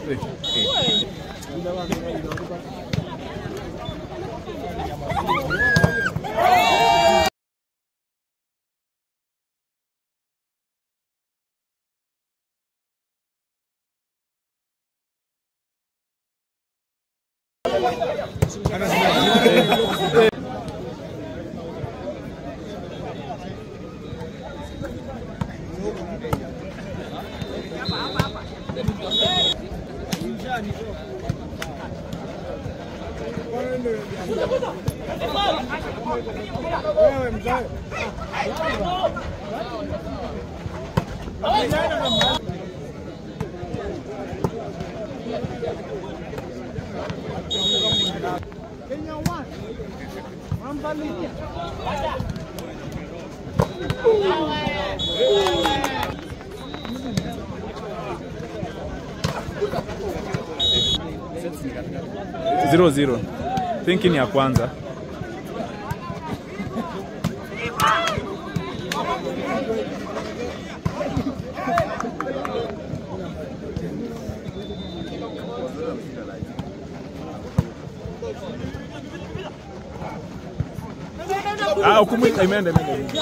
zero zero. Thinking ya kwanza. Ah, hukumu imeenda imeenda.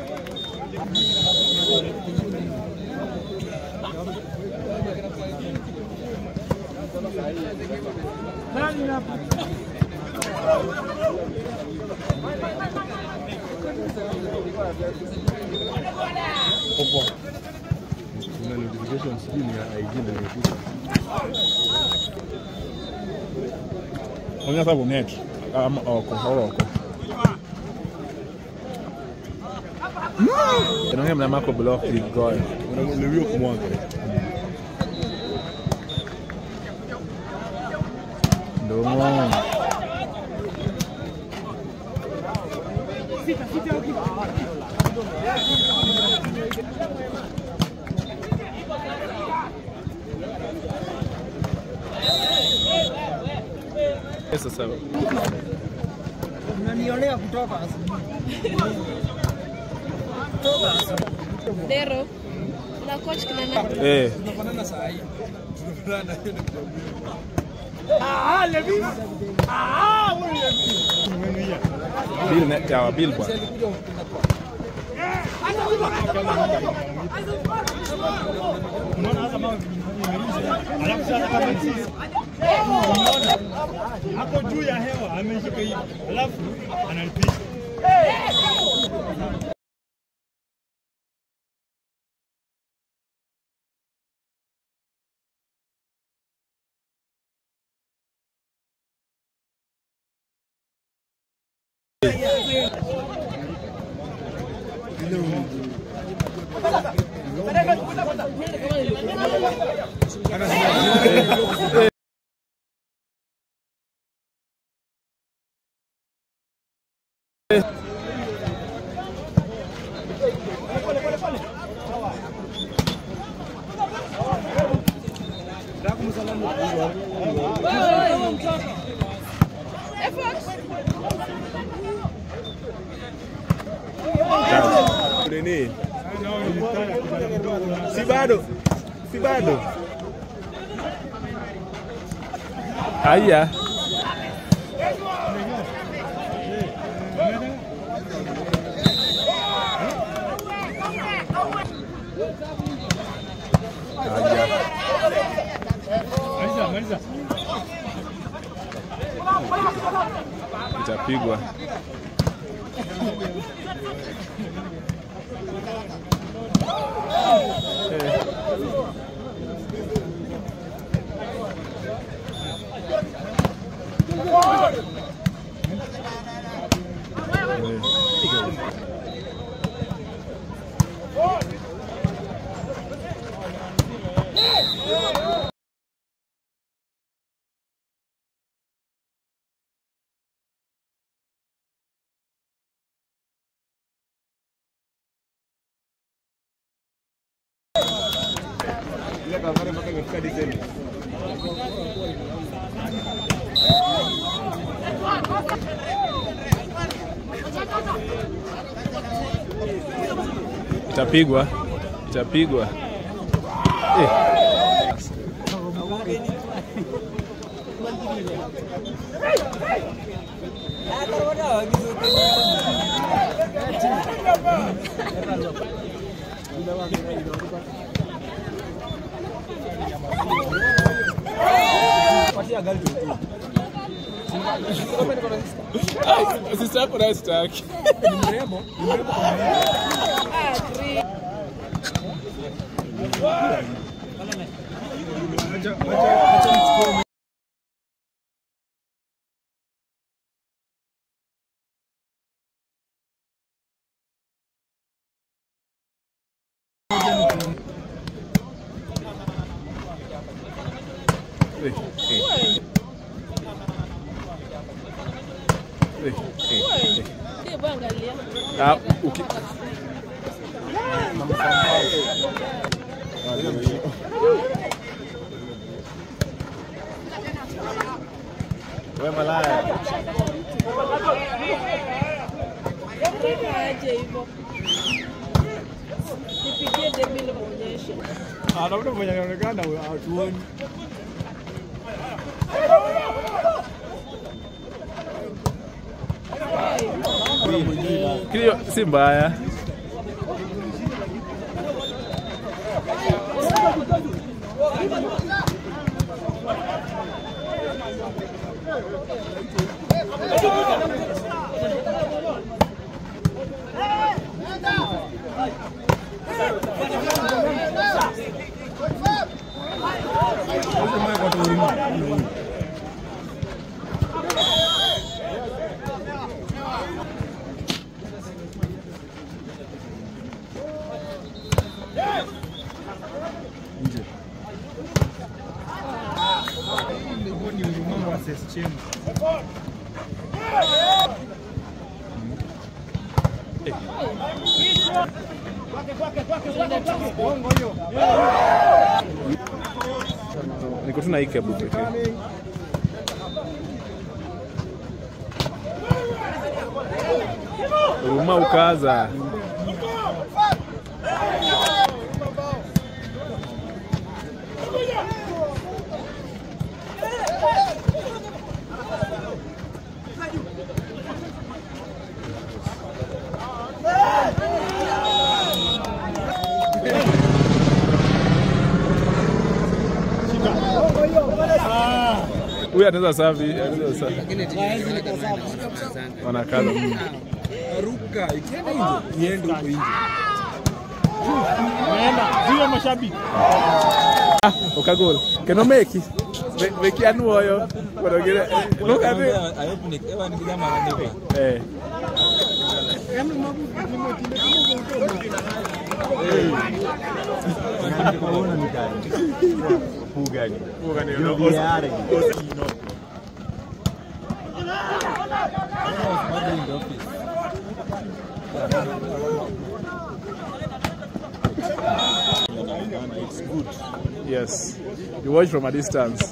Kuna notification sijui ni ya IG na imekuja. Onyesha bonet. Ama oko, oko. Inaongea mna mako block igoe. Unaelewiwa kumwaga. Ndomo. Pesa sawa. Unanionea kutoka asubuhi. Kutoka asubuhi. Dero. Na coach kina nani? Eh, bill net ya bill bwana. hapo juu ya hewa ameshika hivi, alafu analipisha. Nini? Si bado. Si bado. Haya. Haya. Maliza, maliza. Itapigwa. Ile kavare mpaka imefika Disemba. Itapigwa. Itapigwa. Eh. Sister yako naye sitaki. Eh, eh. Eh, eh. Hebu angalia. Ah, uki... Wewe malaya. Nataka aje hivyo. Nipigie Debbie muonyeshe. Anaona mwenye anaonekana hatuoni. Kilio si mbaya. Niko tu na hii kebu pekee. Huruma ukaza. Huyu anaweza safi, anaweza safi. Wanakaza. mm. Ruka ikienda nje niende huko nje. Zile mashabiki. Okagol. Keno meki. Me- Meki anuoyo. Wanogere. Look at it. Ayopnik ewa ni kijana ananipa. Eh. Yes. You watch from a distance.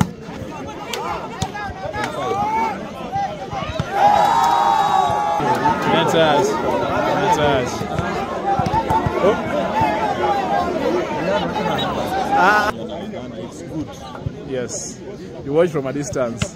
That's us. That's us. Oh. Ah. Yes. You watch from a distance.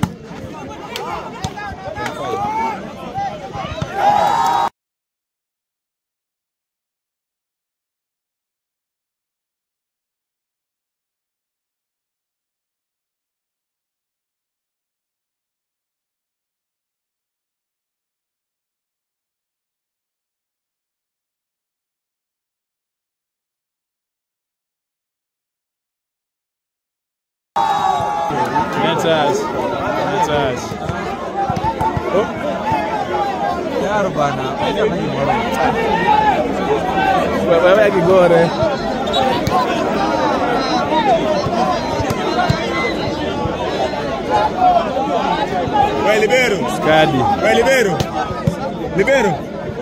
That's us. That's us. Oh. Yaro bana. Wewe Kigore. Vai libero. Skadi. Vai libero. Libero.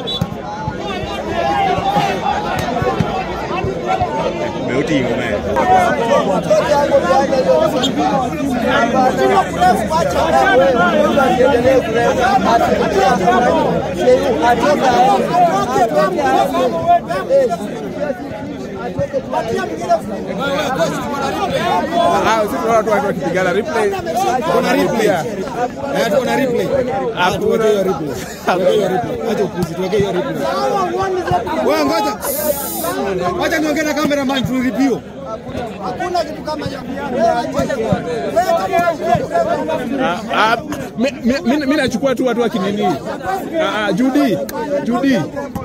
Meutinho, né? Atoka Ah, sisi tunaona watu watu wakipigana replay. Kuna replay. Eh, tuko na replay. Ah, tuweke hiyo replay. Tuweke hiyo replay. Acha upuzi, tuweke hiyo replay. Wewe ngoja. Wacha niongee na cameraman tu review. Ah, ah, mi- mi- mi- mi nachukua tu watu wakinini. Ah, ah, Judy, Judy.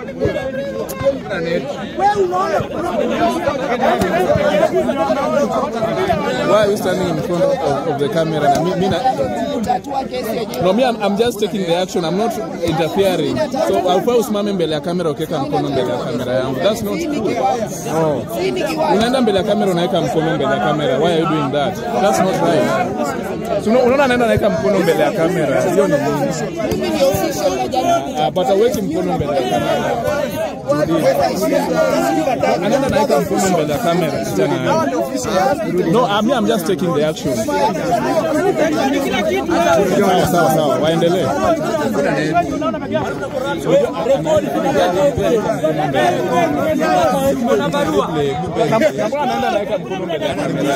Why are you standing in front of, of the camera? Na mi, mi na, no, me, I'm, I'm just taking the action. I'm not interfering. So alfa usimame mbele ya kamera ukiweka mkono mbele ya kamera yangu. That's not cool. No. Unaenda mbele ya kamera unaweka mkono mbele ya kamera. Why are you doing that? That's not right. So, una- unaona anaenda anaweka mkono mbele ya kamera. Hiyo ni nini? Ah, but aweki mkono mbele ya kamera. Anaenda anaweka mkono mbele ya kamera. Kijana. No, I'm, I'm just taking the action. Sawa sawa sawa, waendelee. Anaenda anaweka mkono mbele ya kamera.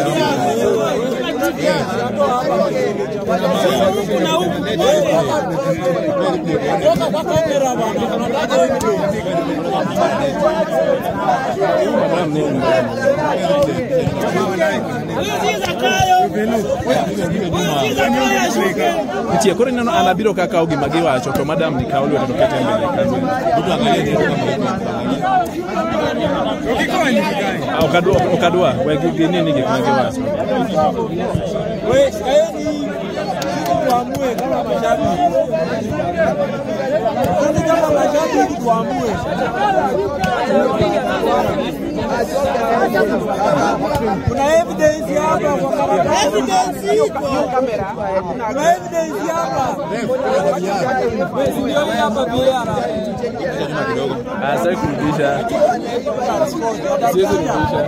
Nitie koro ineno an abiro kaka gima giwacho to madam ni kawo lwedo to kete mbele ya kamera. Ah, ok adwa ok adwa we gi- ginini gik ma giwacho. tuamue kama mashabiki. Sisi kama mashabiki tuamue. Kuna evidence hapa kwa karatasi. Evidence iko. Kuna evidence hapa. Ndio hapa biara. Ah, sasa kurudisha. Siwezi kurudisha.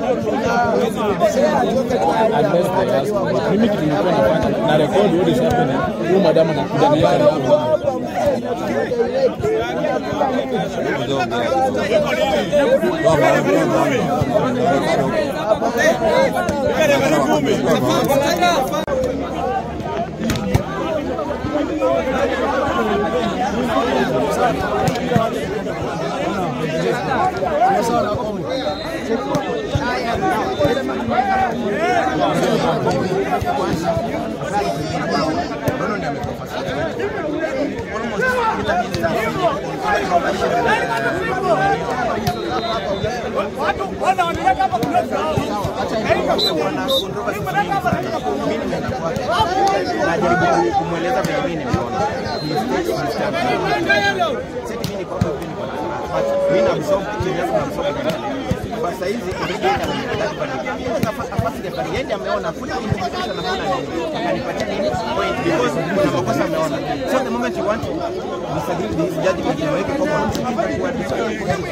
Unless they ask me. Mimi kitu nilikuwa nafanya na record what is happening. Huyu madam anakuja na yeye najaribu kumweleza vile mimi nimeona. Sisi mimi niko hapa hivi niko na but mimi na absorb kile yangu na absorb kile. Kwa sasa hizi ndio anataka kubadilika. Sasa afasi ya bali yeye ameona kuna implication na maana nini? Akanipatia nini? Point because kuna makosa ameona. So the moment you want to disagree with this judgment you make a common.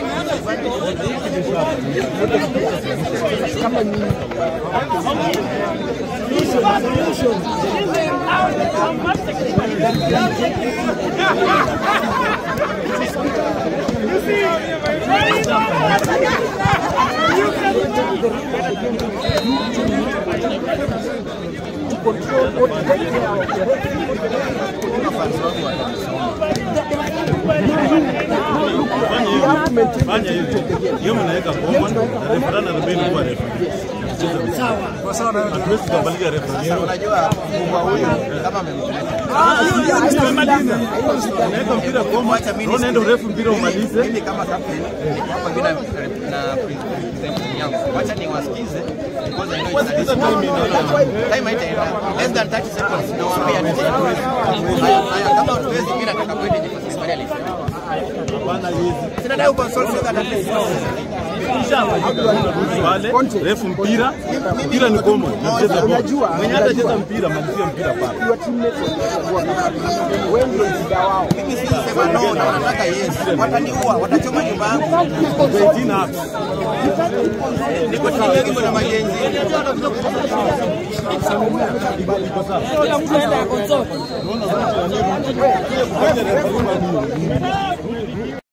Fanya hivi. Hiyo mnaweka bomba na refa na rebeni kwa refa. Sawa. Sawa. Hatuwezi kubadilisha refa. Unajua mbwa huyu kama amemleta. Unaweka mpira bomba, unaona ndio refu mpira umalize. Mimi kama captain hapa bila na presentation yangu. Wacha niwasikize because I know it's a Wasikiza time inaona. time haitaenda less than 30 seconds nawaambia ni haya haya kama hatuwezi mimi nataka kwenda je kwa sababu alisema Hapana hizi. sina dai kwa solve that at least Wale refu mpira, mpira ni komo, nacheza box. Mwenye atacheza mpira malizia mpira pale. mimi si sema no na wanataka yes wataniua watachoma nyumba yangu 18 hapo. niko chini yake na majenzi Kila mtu aende akosote.